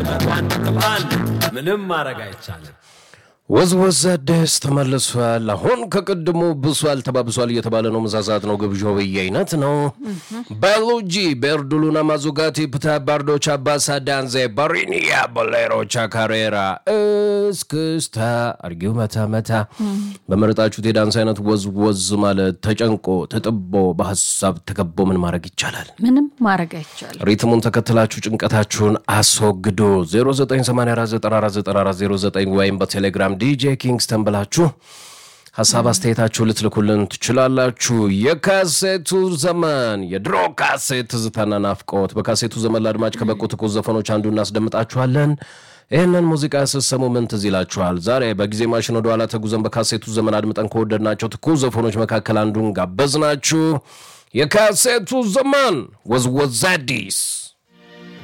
ምንም ማድረግ አይቻልም። ወዝወዝ አዲስ ተመልሷል። አሁን ከቅድሙ ብሷል ተባብሷል እየተባለ ነው። ምሳ ሰዓት ነው። ግብዣው በየአይነት ነው። ባዮሎጂ በኤርዱሉና ማዙጋቲ ፕታ ባርዶቻ ባሳዳንዜ ባሪኒያ ቦሌሮቻ ካሬራ እስክስታ አርጊው መታ መታ በመረጣችሁት የዳንስ አይነት ወዝወዝ ማለት ተጨንቆ ተጥቦ በሀሳብ ተከቦ ምን ማድረግ ይቻላል? ምንም ማድረግ አይቻልም። ሪትሙን ተከትላችሁ ጭንቀታችሁን አስወግዱ። 0984949409 ወይም በቴሌግራም ዲጄ ኪንግስተን ብላችሁ ሀሳብ አስተያየታችሁ ልትልኩልን ትችላላችሁ። የካሴቱ ዘመን የድሮ ካሴት ትዝታና ናፍቆት። በካሴቱ ዘመን ለአድማጭ ከበቁ ትኩስ ዘፈኖች አንዱ እናስደምጣችኋለን። ይህንን ሙዚቃ ስትሰሙ ምን ትዝ ይላችኋል? ዛሬ በጊዜ ማሽን ወደ ኋላ ተጉዘን በካሴቱ ዘመን አድምጠን ከወደድናቸው ትኩስ ዘፈኖች መካከል አንዱን ጋበዝናችሁ። የካሴቱ ዘመን ወዝወዝ አዲስ